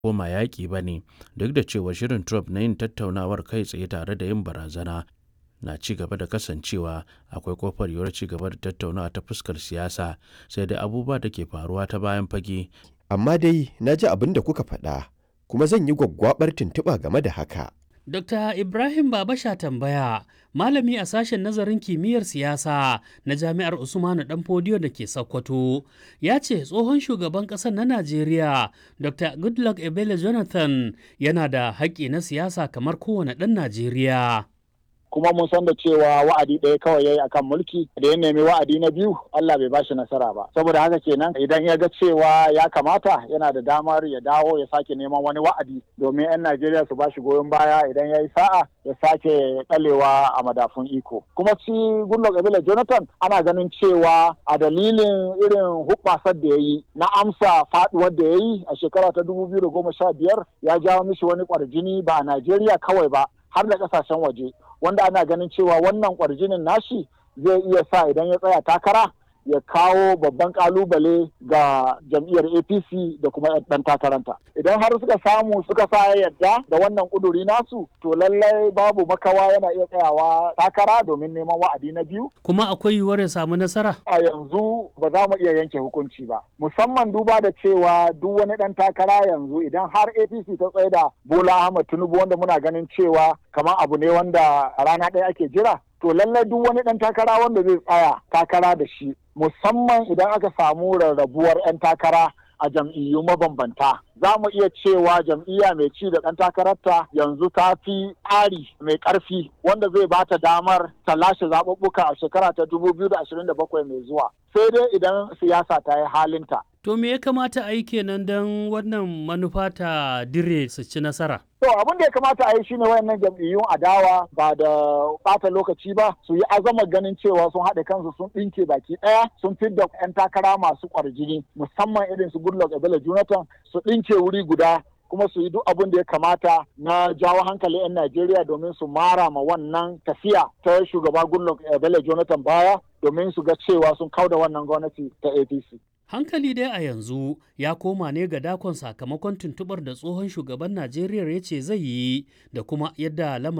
koma yaƙi ba ne duk da cewa shirin Trump na yin tattaunawar kai tsaye tare da yin barazana na ci gaba da kasancewa akwai kofar yiwuwar ci gaba da tattaunawa ta fuskar siyasa sai dai abubuwa da ke faruwa ta bayan fage Amma dai na ji abin da kuka faɗa kuma zan yi gwaggwabar tuntuɓa game da haka. Dr. Ibrahim Babasha tambaya, malami a sashen nazarin kimiyyar siyasa na Jami'ar Usmanu Danfodiyo da ke Sokoto, ya ce tsohon shugaban ƙasar na Najeriya, Dr. Goodluck Ebele Jonathan, yana da haƙƙi na siyasa kamar kowane ɗan Najeriya. kuma mun san da cewa wa'adi ɗaya kawai yayi akan mulki da ya nemi wa'adi na biyu Allah bai bashi nasara ba saboda haka kenan idan ya ga cewa ya kamata yana da damar ya dawo ya sake neman wani wa'adi domin 'yan Najeriya su bashi goyon baya idan ya yi sa'a ya sake ɗalewa a madafun iko kuma shi Goodluck Ebele Jonathan ana ganin cewa a dalilin irin hubbasar da ya yi na amsa faduwar da ya yi a shekara ta dubu biyu da goma sha biyar ya jawo mishi wani kwarjini ba a Najeriya kawai ba har da kasashen waje wanda ana ganin cewa wannan kwarjinin nashi zai iya sa idan ya tsaya takara ya kawo babban kalubale ga jam'iyyar apc da kuma ɗan takaranta idan har suka samu suka sa yadda da wannan kuduri nasu to lallai babu makawa yana iya tsayawa takara domin neman wa'adi na biyu Kuma akwai yiwuwar ya samu nasara? a yanzu ba za mu iya yanke hukunci ba musamman duba da cewa duk wani ɗan takara yanzu idan har apc ta tsaye da bola ahmad tinubu wanda muna ganin cewa kamar abu ne wanda a rana ɗaya ake jira to lallai duk wani ɗan takara wanda zai tsaya takara da shi musamman idan aka samu rarrabuwar 'yan takara a jam'iyyu mabambanta za mu iya cewa jam'iyya mai ci da ɗan takararta yanzu ta fi tsari mai ƙarfi wanda zai ba ta damar ta lashe zaɓuɓɓuka a shekara ta 2027 mai zuwa sai dai idan siyasa ta yi halinta To me ya kamata a yi kenan don wannan manufa ta dire su ci nasara? To abin da ya kamata a yi shine wayannan jam'iyyun adawa ba da bata lokaci ba su yi azamar ganin cewa sun haɗe kansu sun ɗinke baki ɗaya sun fidda 'yan takara masu ƙwarjini musamman irin su Goodluck Ebele Jonathan su ɗinke wuri guda kuma su yi duk abin da ya kamata na jawo hankali 'yan Najeriya domin su mara ma wannan tafiya ta shugaba Goodluck Ebele Jonathan baya domin su ga cewa sun kauda wannan gwamnati ta APC. Hankali dai a yanzu ya koma ne ga dakon sakamakon tuntubar da tsohon shugaban Najeriya ya ce zai yi da kuma yadda lamarin